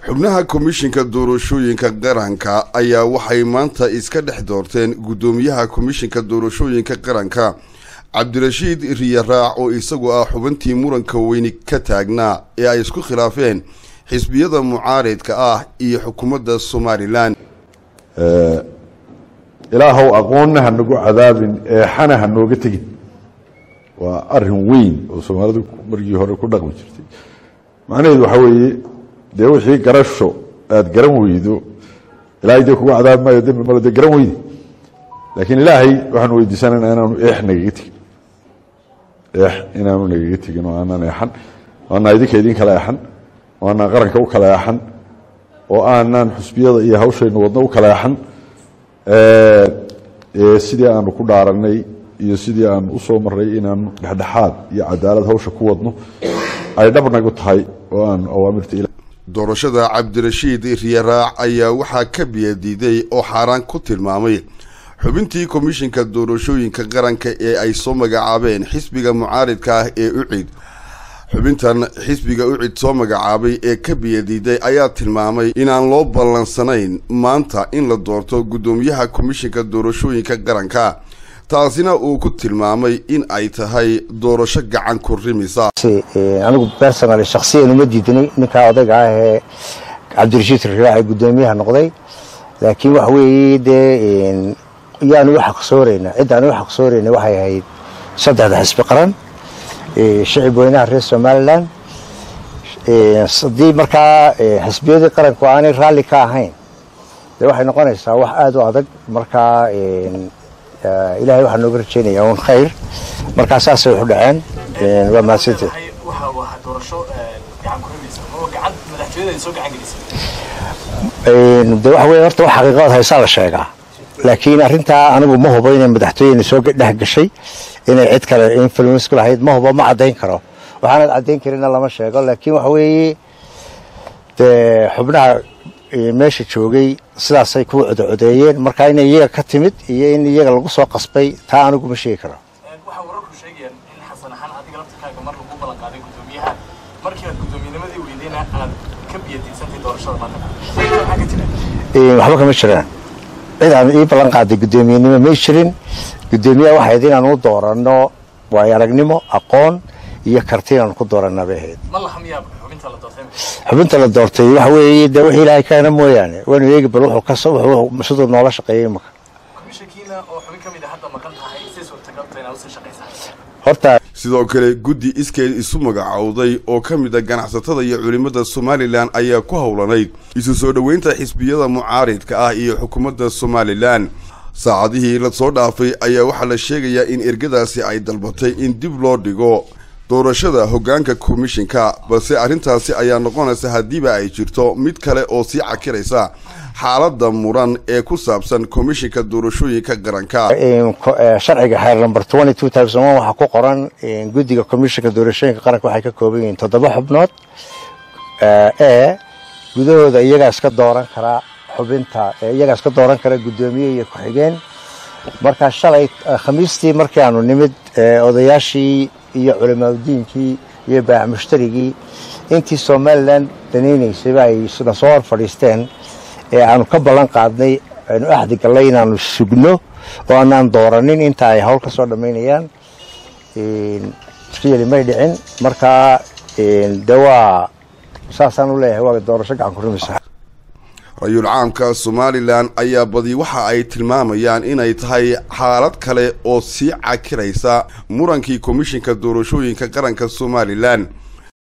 xubnaha komishinka doorashooyinka qaranka ayaa waxay maanta iska dhex doorteen guddoomiyaha komishinka doorashooyinka qaranka cabdirashiid riyaraac oo isagu ah xubintii muranka weyni ka taagnaa ee ay isku khilaafeen xisbiyada mucaaridka ah iyo xukuumadda somalilan ilaahow aqoonna ha nagu cadaabin eexana ha nooga tegin waa arin weyn oo soomaalidu margii hore ku dhaqmi jirtay macnaheedu waxaa weeye dee wixii garasho aada garan weydo ilahay dee kugu cadaabi maayo dembi malo dee garan weyde laakiin ilaahay waxaanu weydiisanayna inaanu eex nagaga tegin eex inaanu nagaga tegin oo aanaan eexan oo aanaa idinka idin kala eexan oo aanaan qaranka u kala eexan oo aanaan xusbiyada iyo hawshaynu wadno u kala eexan sidii aanu ku dhaaranay iyo sidii aanu usoo maray inaanu dhexdhexaad iyo cadaalad hawsha ku wadno ay dhabnagu tahay oo aanu awaamirta doorashada cabdirashiid riyaraac ayaa waxaa ka biyadiiday oo xaaraan ku tilmaamay xubintii komishinka doorashooyinka qaranka ee ay soo magacaabeen xisbiga mucaaridka ah ee ucid xubintan xisbiga ucid soo magacaabay ee ka biyadiiday ayaa tilmaamay inaan loo ballansanayn maanta in la doorto guddoomiyaha komishinka doorashooyinka qaranka taasina uu ku tilmaamay in ay tahay doorasho gacan ku rimisa anigu personal shaksiyan uma diidinay ninkaa odayga ah ee cabdirashiid riyaac guddoomiyaha noqday laakiin waxa weeye dee yaanu u xaqsoorayna ciddaanu u xaqsoorayna waxay ahayd saddexda xisbi qaran shicib weynaha reer somalilan haddii markaa xisbiyadii qaranku aanay raalli ka ahayn dee waxay noqonaysaa wax aada u adag markaa ilahay waxaa nooga rajeynaya un khayr markaa saasay waxu dhaceen waa mahadsanteed de waxa wey horta wax xaqiiqadood haysaa la sheegaa laakiin arrintaa anigu ma hubo inay madaxtooyena soo dhex gashay inay cid kale influence ku lahayd ma hubo ma caddayn karo waxaanad caddayn karina lama sheego laakiin waxa weeye dee xubnaha meesha joogay sidaasay ku codocodeeyeen marka inay iyaga ka timid iyo in iyaga lagu soo qasbay taa anigu ma sheegi karo waxaa wararku sheegayaan in xasan ahaan adiga laftirkaaga mar lagu ballan qaaday guddoomiyaha markii aad guddoomiinimadii weydayna aad ka biyadiidsantay doorashada maanta maxaa ka jira waxba kama jiraan cid aan ii ballan qaaday guddoomiyenimo may jirin guddoomiyaha waxay ahayd inaan u dooranno waayo aragnimo aqoon iyo karti inaan ku dooranaa bay ahayd ma laha miyaa xubinta la doortay xubinta la doortay waxa weeye dee wixii ilaahay keena mooyaane waanu eegi bal wuxuu ka siduu noola shaqeeyey imaka komishankiina oo xubin ka mid a hadda maqan tahay si suurtagalta inaad usii shaqaysaa horta sidoo kale guddi iskeed isu magacowday oo ka mid a ganacsatada iyo culimmada somalilan ayaa ku howlanayd isu soo dhoweynta xisbiyada mucaaridka ah iyo xukuumadda somalilan saacadihii la soo dhaafay ayaa waxaa la sheegayaa in ergadaasi ay dalbatay in dib loo dhigo doorashada hoggaanka komishinka balse arrintaasi ayaa noqonaysa haddiiba ay jirto mid kale oo sii cakiraysa xaaladda muran ee ku saabsan komishinka doorashooyinka qaranka sharciga xeer number waxaa ku qoran guddiga komishinka doorashooyinka qaranka waxay ka kooban yihiin toddoba xubnood ee gudahooda iyagaa iska dooran karaa xubinta iyagaa iska dooran kara guddoomiye iyo ku-xigeen markaa shalay khamiistii markii aanu nimid odayaashii iyo culimaadudiinkii iyo baac mushtarigii intii somalilan danaynaysayba ay na soo hor fadhiisteen ee aanu ka ballan qaadnay aynu axdi gallay inaanu sugno oo aanaan dooranin inta ay hawl ka soo dhammaynayaan riyali may dhicin markaa de waa saasaan u leeyahay waa doorasho gacan ku rumisa ra-yul caamka somalilan ayaa badi waxa ay tilmaamayaan inay tahay xaalad kale oo sii cakiraysa murankii komishinka doorashooyinka qaranka somalilan